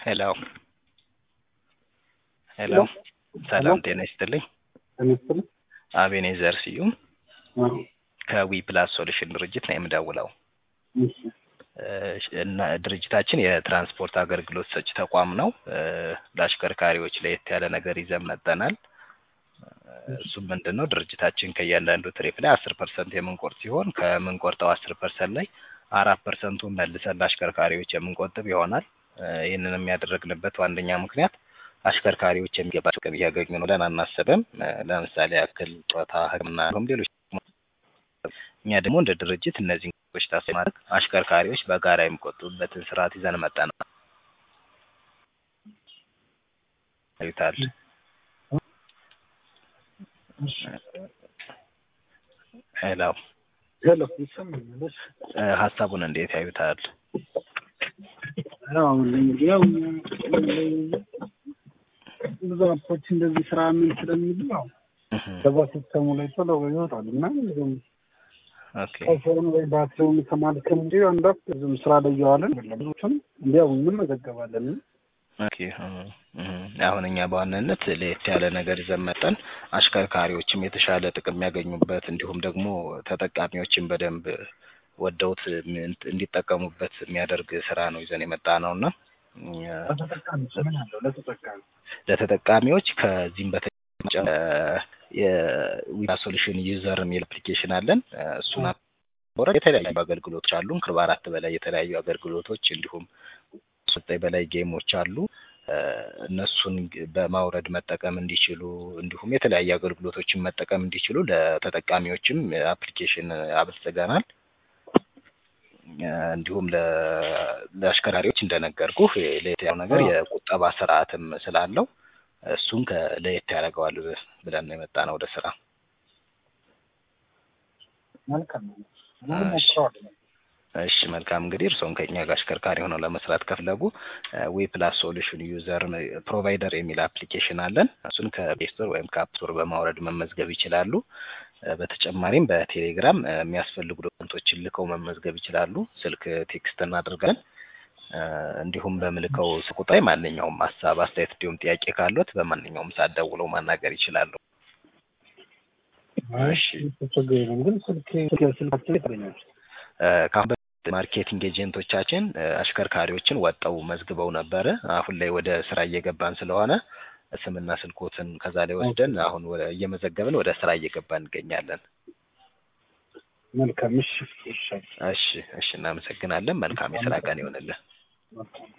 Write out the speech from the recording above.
ሄሎ ሄሎ ሰላም ጤና ይስጥልኝ። ተመስል አቤኔዘር ስዩም ከዊ ፕላስ ሶሉሽን ድርጅት ነው የምደውለው። እና ድርጅታችን የትራንስፖርት አገልግሎት ሰጪ ተቋም ነው። ለአሽከርካሪዎች ለየት ያለ ነገር ይዘን መጠናል። እሱም ምንድን ነው ድርጅታችን ከእያንዳንዱ ትሪፕ ላይ አስር ፐርሰንት የምንቆርጥ ሲሆን ከምንቆርጠው አስር ፐርሰንት ላይ አራት ፐርሰንቱን መልሰን ለአሽከርካሪዎች የምንቆጥብ ይሆናል። ይህንንም ያደረግንበት ዋነኛ ምክንያት አሽከርካሪዎች የሚገባቸው ጥቅም እያገኙ ነው ብለን አናስብም። ለምሳሌ ያክል ጡረታ፣ ሕክምና እንዲሁም ሌሎች እኛ ደግሞ እንደ ድርጅት እነዚህን ነገሮች ታሳቢ ማድረግ አሽከርካሪዎች በጋራ የሚቆጥቡበትን ስርዓት ይዘን መጠናል። ይታል ሄሎ ሄሎ ይሰማኛል። ሀሳቡን እንዴት ያዩታል? ያው እንግዲህ ያው ብዙ አፖች እንደዚህ ስራ ምን ስለሚሉ ያው ከዛ ሲስተሙ ላይ ቶሎ ይወጣል እና ብዙም ኦኬ ከሰውን ወይ ባትሪውን ከማድከም እንጂ አንዳት ብዙም ስራ ላይ እየዋለን ብዙዎችም እንዲያው እንመዘገባለን። ኦኬ አሁን እኛ በዋናነት ለየት ያለ ነገር ይዘን መጠን አሽከርካሪዎችም የተሻለ ጥቅም የሚያገኙበት እንዲሁም ደግሞ ተጠቃሚዎችን በደንብ ወደውት እንዲጠቀሙበት የሚያደርግ ስራ ነው ይዘን የመጣ ነው እና ለተጠቃሚ ምን አለው ለተጠቃሚ ለተጠቃሚዎች ከዚህም በተጨማሪ የዊዛ ሶሉሽን ዩዘር የሚል አፕሊኬሽን አለን። እሱን ወረድ የተለያዩ አገልግሎቶች አሉን። ከአርባ አራት በላይ የተለያዩ አገልግሎቶች እንዲሁም ዘጠኝ በላይ ጌሞች አሉ። እነሱን በማውረድ መጠቀም እንዲችሉ እንዲሁም የተለያዩ አገልግሎቶችን መጠቀም እንዲችሉ ለተጠቃሚዎችም አፕሊኬሽን አበልጽገናል። እንዲሁም ለአሽከርካሪዎች እንደነገርኩህ ለየት ያለው ነገር የቁጠባ ስርዓትም ስላለው እሱን ለየት ያደርገዋል ብለን ነው የመጣ ነው ወደ ስራ። መልካም ነው። እሺ መልካም እንግዲህ እርስዎም ከኛ ጋር አሽከርካሪ ሆነው ለመስራት ከፈለጉ ዊ ፕላስ ሶሉሽን ዩዘር ፕሮቫይደር የሚል አፕሊኬሽን አለን። እሱን ከፕሌይ ስቶር ወይም ከአፕ ስቶር በማውረድ መመዝገብ ይችላሉ። በተጨማሪም በቴሌግራም የሚያስፈልጉ ዶክመንቶችን ልከው መመዝገብ ይችላሉ። ስልክ ቴክስት እናደርጋለን። እንዲሁም በምልከው ቁጥር ማንኛውም ሀሳብ፣ አስተያየት እንዲሁም ጥያቄ ካሉት በማንኛውም ሰዓት ደውለው ማናገር ይችላሉ። እሺ ችግር የለም ግን ስልክ ስልካችን ይታገኛል። ከአሁን በፊት ማርኬቲንግ ኤጀንቶቻችን አሽከርካሪዎችን ወጠው መዝግበው ነበረ። አሁን ላይ ወደ ስራ እየገባን ስለሆነ ስምና ስልኮትን ከዛ ላይ ወስደን አሁን እየመዘገብን ወደ ስራ እየገባን እንገኛለን። መልካም እሺ እሺ እሺ እሺ፣ እናመሰግናለን። መልካም የስራ ቀን ይሆንልን።